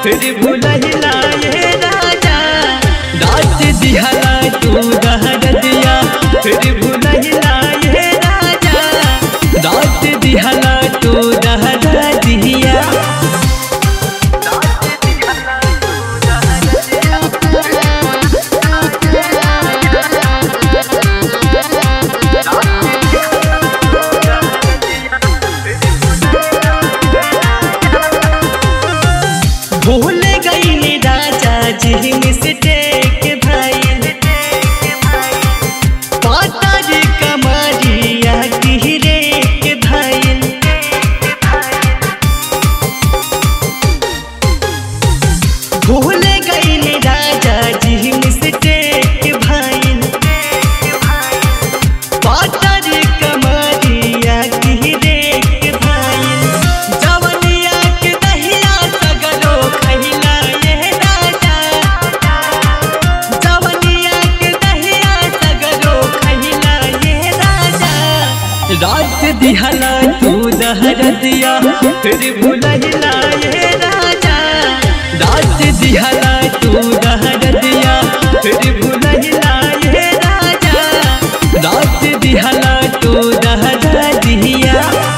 फिर भुलहिला ये राजा रात दिहला तू दहर दिया फिर भुलहिला ये राजा रात दिहला तू दहर दिया भूल गई नी राजा जी मिस्टेक भाई पातर कमरिया गिरे के भाई भूल गई नी राजा जी मिस्टेक भाई पातर कमरिया गिरे के भाई जवनिया के दहिया सगरो खहिला ये राजा जवनिया के दहिया सगरो खहिला ये राजा रात दिहला तू दहर दिया फिर भुलहिला ये राजा रात दिहला तू दहर दिया फिर भुलहिला ये राजा रात दिहला तू दहर दिया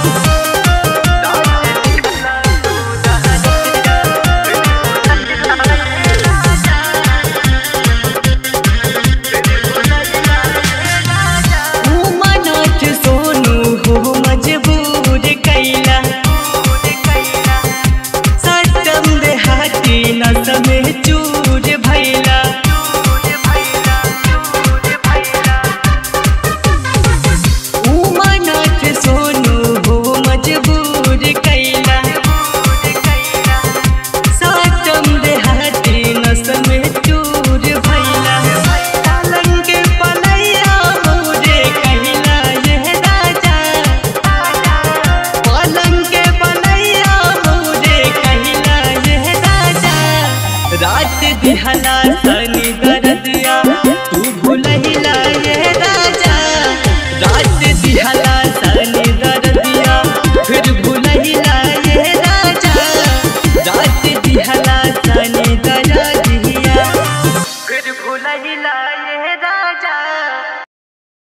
मनाथ सोनू हो मजबूर कैला सटम देहाती नस में चूर भैला उमानाथ सोनू हो मजबूर कैला सटम देहाती नस में चूर भैला पलंग पलैया मोरे कहला ये राजा पलंग पलैया मोरे कहला ये राजा रात दिहला सनी दरदिया तू भूलहिला ये राजा रात दिहला सनी दरदिया फिर भूलहिला ये राजा रात दिहला सनी